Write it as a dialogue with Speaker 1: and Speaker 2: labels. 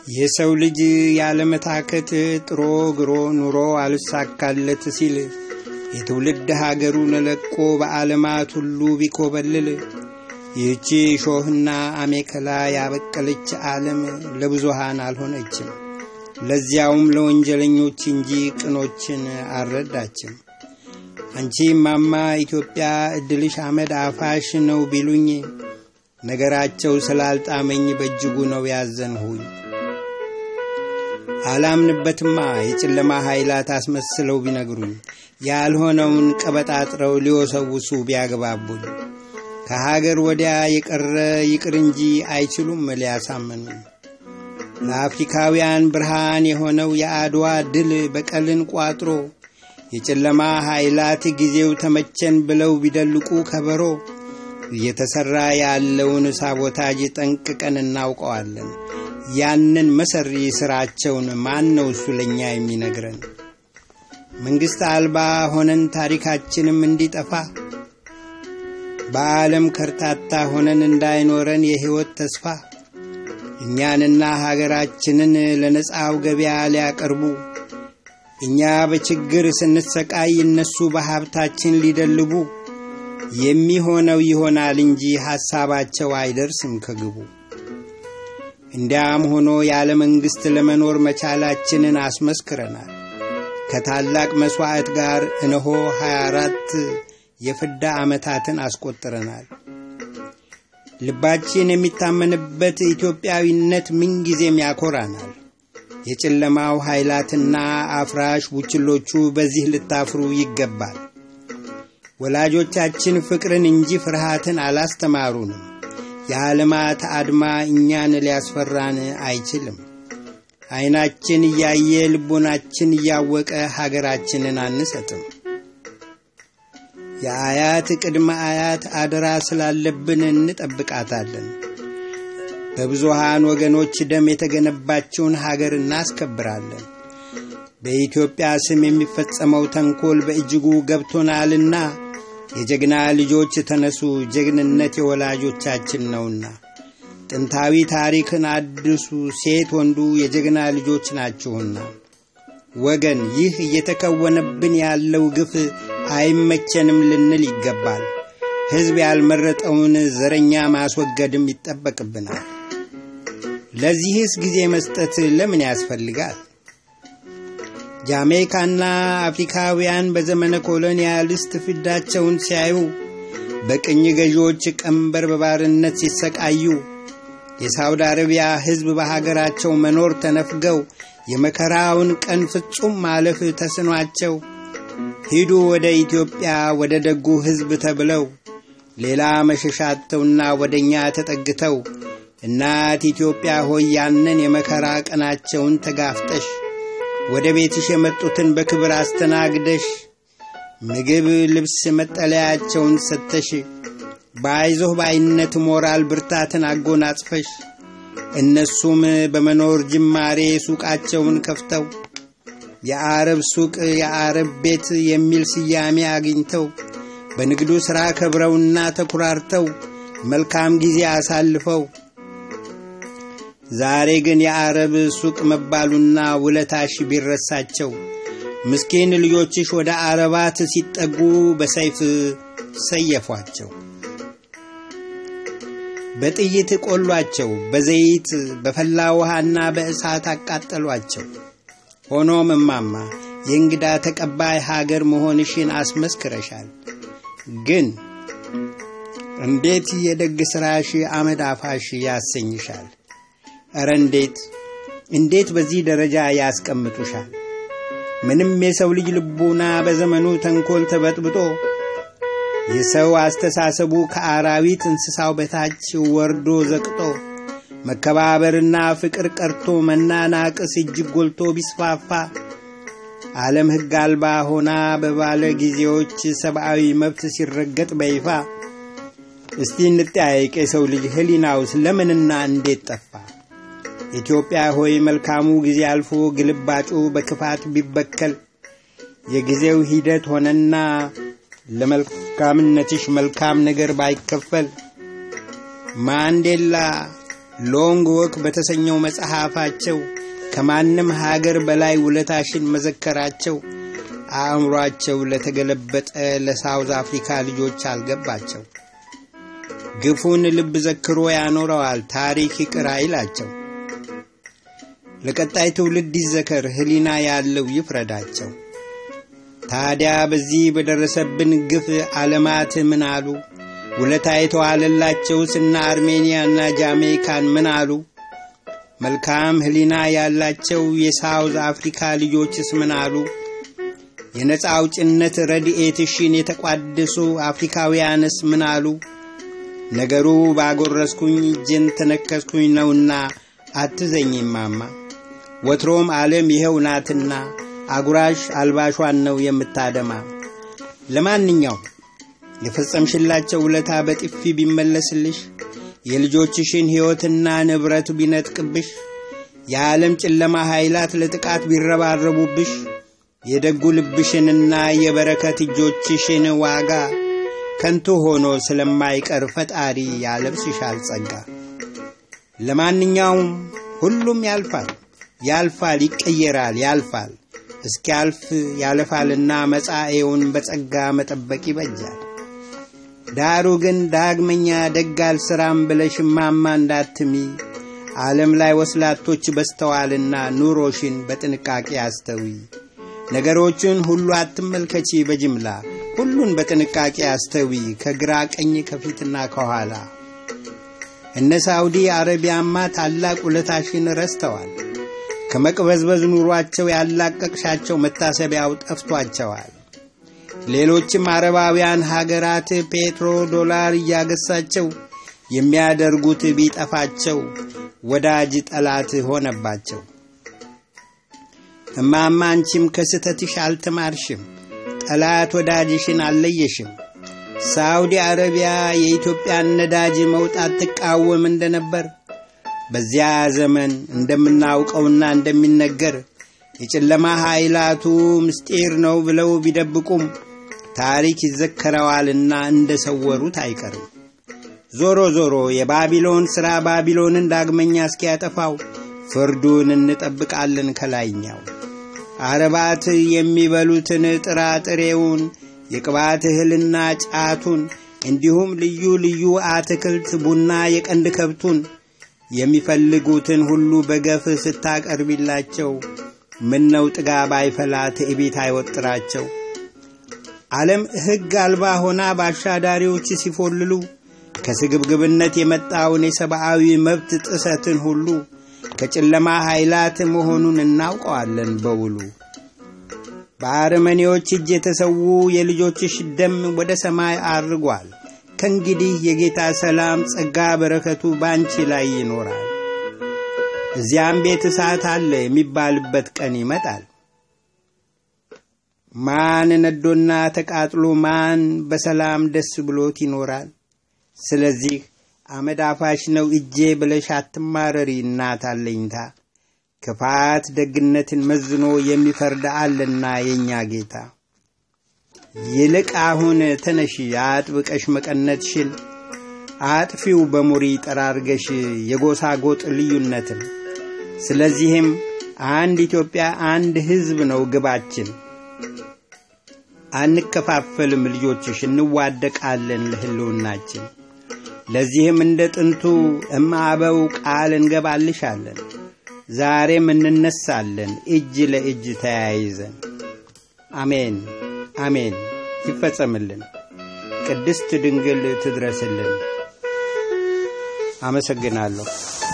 Speaker 1: የሰው ልጅ ያለመታከት ጥሮ ግሮ ኑሮ አልሳካለት ሲል የትውልድ ሀገሩን ለቆ በዓለማት ሁሉ ቢኮበልል ይህቺ ሾህና አሜከላ ያበቀለች ዓለም ለብዙሃን አልሆነችም። ለዚያውም ለወንጀለኞች እንጂ ቅኖችን አልረዳችም። አንቺ ማማ ኢትዮጵያ እድልሽ አመድ አፋሽ ነው ቢሉኝ ነገራቸው ስላልጣመኝ በእጅጉ ነው ያዘንሁኝ። አላምንበትማ የጨለማ ኃይላት አስመስለው ቢነግሩኝ ያልሆነውን ቀበጣጥረው ሊወሰውሱ ቢያግባቡኝ ከሀገር ወዲያ የቀረ ይቅር እንጂ አይችሉም ሊያሳምኑኝ። ለአፍሪካውያን ብርሃን የሆነው የአድዋ ድል በቀልን ቋጥሮ የጨለማ ኃይላት ጊዜው ተመቸን ብለው ቢደልቁ ከበሮ እየተሠራ ያለውን ሳቦታጅ ጠንቅቀን እናውቀዋለን። ያንን መሰሪ ሥራቸውን ማን ነው እሱ ለእኛ የሚነግረን? መንግሥት አልባ ሆነን ታሪካችንም እንዲጠፋ በዓለም ከርታታ ሆነን እንዳይኖረን የሕይወት ተስፋ እኛንና ሀገራችንን ለነፃው ገበያ ሊያቀርቡ እኛ በችግር ስንሰቃይ እነሱ በሀብታችን ሊደልቡ የሚሆነው ይሆናል እንጂ ሐሳባቸው አይደርስም ከግቡ። እንዲያም ሆኖ ያለ መንግሥት ለመኖር መቻላችንን አስመስክረናል። ከታላቅ መሥዋዕት ጋር እነሆ 24 የፍዳ ዓመታትን አስቆጥረናል። ልባችን የሚታመንበት ኢትዮጵያዊነት ምንጊዜም ያኮራናል። የጨለማው ኃይላትና አፍራሽ ቡችሎቹ በዚህ ልታፍሩ ይገባል። ወላጆቻችን ፍቅርን እንጂ ፍርሃትን አላስተማሩንም። የዓለማት አድማ እኛን ሊያስፈራን አይችልም። ዐይናችን እያየ ልቦናችን እያወቀ ሀገራችንን አንሰጥም። የአያት ቅድመ አያት አደራ ስላለብን እንጠብቃታለን። በብዙሃን ወገኖች ደም የተገነባችውን ሀገር እናስከብራለን። በኢትዮጵያ ስም የሚፈጸመው ተንኮል በእጅጉ ገብቶናልና የጀግና ልጆች ተነሱ፣ ጀግንነት የወላጆቻችን ነውና። ጥንታዊ ታሪክን አድሱ፣ ሴት ወንዱ የጀግና ልጆች ናችሁና። ወገን ይህ እየተከወነብን ያለው ግፍ አይመቸንም ልንል ይገባል። ሕዝብ ያልመረጠውን ዘረኛ ማስወገድም ይጠበቅብናል። ለዚህስ ጊዜ መስጠት ለምን ያስፈልጋል? ጃሜይካና አፍሪካውያን በዘመነ ኮሎኒያሊስት ፍዳቸውን ሲያዩ፣ በቅኝ ገዢዎች ቀንበር በባርነት ሲሰቃዩ፣ የሳውዲ አረቢያ ሕዝብ በሀገራቸው መኖር ተነፍገው የመከራውን ቀን ፍጹም ማለፍ ተስኗቸው ሂዱ ወደ ኢትዮጵያ ወደ ደጉ ሕዝብ ተብለው ሌላ መሸሻተውና ወደ እኛ ተጠግተው እናት ኢትዮጵያ ሆይ ያንን የመከራ ቀናቸውን ተጋፍጠሽ ወደ ቤትሽ የመጡትን በክብር አስተናግደሽ ምግብ፣ ልብስ፣ መጠለያቸውን ሰጥተሽ በአይዞህ በአይነት ሞራል ብርታትን አጎናጽፈሽ እነሱም በመኖር ጅማሬ ሱቃቸውን ከፍተው የአረብ ሱቅ የአረብ ቤት የሚል ስያሜ አግኝተው በንግዱ ሥራ ከብረውና ተኩራርተው መልካም ጊዜ አሳልፈው ዛሬ ግን የአረብ ሱቅ መባሉና ውለታሽ ቢረሳቸው ምስኪን ልጆችሽ ወደ አረባት ሲጠጉ በሰይፍ ሰየፏቸው፣ በጥይት ቆሏቸው፣ በዘይት በፈላ ውሃና በእሳት አቃጠሏቸው። ሆኖም እማማ የእንግዳ ተቀባይ ሀገር መሆንሽን አስመስክረሻል። ግን እንዴት የደግ ሥራሽ አመድ አፋሽ ያሰኝሻል? ኧረ እንዴት እንዴት በዚህ ደረጃ ያስቀምጡሻል? ምንም የሰው ልጅ ልቡና በዘመኑ ተንኮል ተበጥብጦ የሰው አስተሳሰቡ ከአራዊት እንስሳው በታች ወርዶ ዘቅጦ መከባበርና ፍቅር ቀርቶ መናናቅስ እጅግ ጎልቶ ቢስፋፋ ዓለም ሕግ አልባ ሆና በባለ ጊዜዎች ሰብአዊ መብት ሲረገጥ በይፋ እስቲ እንጠያየቅ፣ የሰው ልጅ ሕሊናውስ ለምንና እንዴት ጠፋ? ኢትዮጵያ ሆይ መልካሙ ጊዜ አልፎ ግልባጩ በክፋት ቢበከል የጊዜው ሂደት ሆነና ለመልካምነትሽ መልካም ነገር ባይከፈል ማንዴላ ሎንግ ወክ በተሰኘው መጽሐፋቸው ከማንም ሀገር በላይ ውለታሽን መዘከራቸው አእምሯቸው ለተገለበጠ ለሳውዝ አፍሪካ ልጆች አልገባቸው። ግፉን ልብ ዘክሮ ያኖረዋል፣ ታሪክ ይቅር አይላቸው። ለቀጣይ ትውልድ ይዘከር፣ ሕሊና ያለው ይፍረዳቸው። ታዲያ በዚህ በደረሰብን ግፍ ዓለማት ምን አሉ? ውለታ የተዋለላቸውስ እና አርሜኒያና ጃሜይካን ምን አሉ? መልካም ሕሊና ያላቸው የሳውዝ አፍሪካ ልጆችስ ምን አሉ? የነፃ አውጭነት ረድኤትሽን የተቋደሱ አፍሪካውያንስ ምን አሉ? ነገሩ ባጎረስኩኝ እጅን ተነከስኩኝ ነውና አትዘኝ ማማ። ወትሮም ዓለም ይኸው ናትና አጉራሽ አልባሿን ነው የምታደማ። ለማንኛውም የፈጸምሽላቸው ውለታ በጥፊ ቢመለስልሽ፣ የልጆችሽን ሕይወትና ንብረት ቢነጥቅብሽ፣ የዓለም ጨለማ ኃይላት ለጥቃት ቢረባረቡብሽ፣ የደጉ ልብሽንና የበረከት እጆችሽን ዋጋ ከንቱ ሆኖ ስለማይቀር ፈጣሪ ያለብስሻል ጸጋ። ለማንኛውም ሁሉም ያልፋል ያልፋል፣ ይቀየራል፣ ያልፋል። እስኪያልፍ ያለፋልና መጻኤውን በጸጋ መጠበቅ ይበጃል። ዳሩ ግን ዳግመኛ ደግ አልሥራም ብለሽ ማማ እንዳትሚ። ዓለም ላይ ወስላቶች በስተዋልና ኑሮሽን በጥንቃቄ አስተዊ። ነገሮችን ሁሉ አትመልከቺ በጅምላ ሁሉን በጥንቃቄ አስተዊ፣ ከግራ ቀኝ ከፊትና ከኋላ። እነ ሳውዲ አረቢያማ ታላቅ ውለታሽን ረስተዋል። ከመቅበዝበዝ ኑሯቸው ያላቀቅሻቸው መታሰቢያው ጠፍቷቸዋል። ሌሎችም አረባውያን ሀገራት ፔትሮ ዶላር እያገሳቸው የሚያደርጉት ቢጠፋቸው ወዳጅ ጠላት ሆነባቸው። እማማ አንቺም ከስተትሽ አልተማርሽም፣ ጠላት ወዳጅሽን አልለየሽም። ሳውዲ አረቢያ የኢትዮጵያን ነዳጅ መውጣት ትቃወም እንደነበር በዚያ ዘመን እንደምናውቀውና እንደሚነገር የጨለማ ኃይላቱ ምስጢር ነው ብለው ቢደብቁም ታሪክ ይዘከረዋልና እንደ ሰወሩት አይቀርም። ዞሮ ዞሮ የባቢሎን ሥራ ባቢሎንን ዳግመኛ እስኪያጠፋው ፍርዱን እንጠብቃለን ከላይኛው። አረባት የሚበሉትን ጥራጥሬውን፣ የቅባት እህልና ጫቱን እንዲሁም ልዩ ልዩ አትክልት፣ ቡና፣ የቀንድ ከብቱን የሚፈልጉትን ሁሉ በገፍ ስታቀርቢላቸው ምነው ጥጋብ አይፈላ ትዕቢት አይወጥራቸው? ዓለም ሕግ አልባ ሆና በአሻዳሪዎች ሲፎልሉ ከስግብግብነት የመጣውን የሰብአዊ መብት ጥሰትን ሁሉ ከጨለማ ኃይላት መሆኑን እናውቀዋለን በውሉ። በአረመኔዎች እጅ የተሰዉ የልጆችሽ ደም ወደ ሰማይ አርጓል። ከእንግዲህ የጌታ ሰላም፣ ጸጋ፣ በረከቱ ባንቺ ላይ ይኖራል። እዚያም ቤት እሳት አለ የሚባልበት ቀን ይመጣል። ማን ነዶና ተቃጥሎ ማን በሰላም ደስ ብሎት ይኖራል? ስለዚህ አመድ አፋሽ ነው እጄ ብለሽ አትማረሪ እናት አለኝታ። ክፋት ደግነትን መዝኖ የሚፈርድ አለና የእኛ ጌታ። ይልቅ አሁን ተነሺ አጥብቀሽ መቀነትሽን አጥፊው በሙሪ ጠራርገሽ የጎሳ ጎጥ ልዩነትን። ስለዚህም አንድ ኢትዮጵያ አንድ ሕዝብ ነው ግባችን። አንከፋፈልም ልጆችሽ እንዋደቃለን ለሕልውናችን። ለዚህም እንደ ጥንቱ እማ አበው ቃል እንገባልሻለን። ዛሬም እንነሳለን እጅ ለእጅ ተያይዘን። አሜን አሜን ይፈጸምልን። ቅድስት ድንግል ትድረስልን። አመሰግናለሁ።